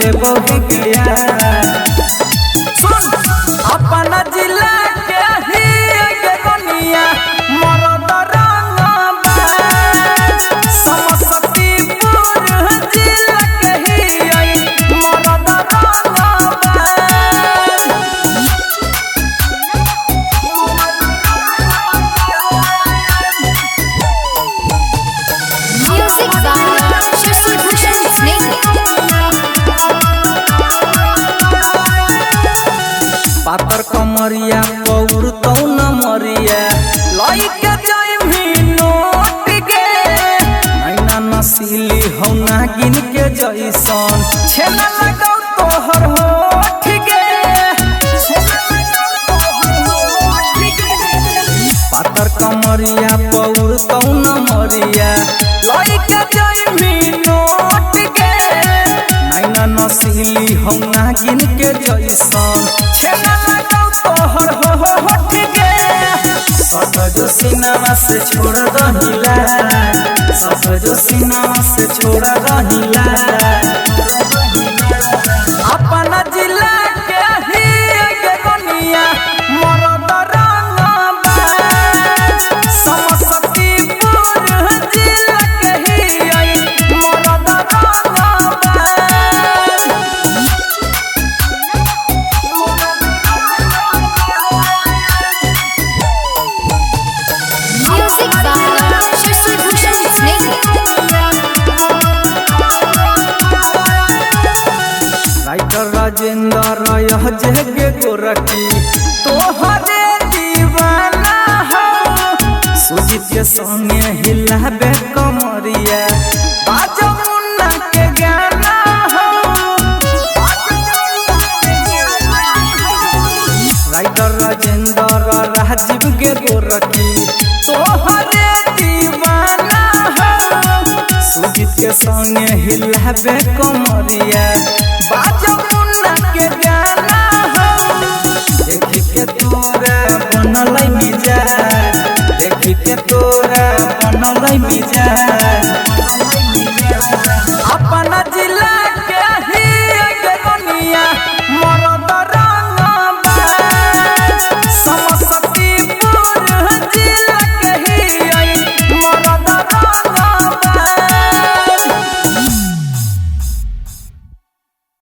ले बहु गया सुन अपना जिला के ही के दुनिया मरद रंग समस्तीपुर जिला के ही मरद रंग Music by Shashi Bhushan Snake. पातर कमरिया पौर तौ न मरिया लइके जाइमी नोट गे नैना नसीली हौ नागिन के जैसन छेना लगाउ तोहर होठ गे पातर कमरिया पौर तौ न मरिया लइके जाइमी नोट गे नैना नसीली हौ नागिन के जैसन छेना लगाउ तोहर हो हो होठ गे सत जो सिनेमा से छोड़ दहिला सत जो सिनेमा से छोड़ दहिला अपना जिला के ही के दुनिया मरद रंग समस्तीपुर जिला के ही मरद रंग Music by Shashi Bhushan Snake. Writer Rajendra यह जगे गोरखी तोहरे दीवाना हो सुजीत के संगे हिलाबे कमरिया बाजो मुन्ना के गाना हो राइटर राजेंद्र राजीव के गोरखी तोहरे दीवाना हो सुजीत के संगे हिलाबे कमरिया बाजो मुन्ना के गाना हो देखी के तोरा बनल मिजा देखी के तोरा बनल मिजा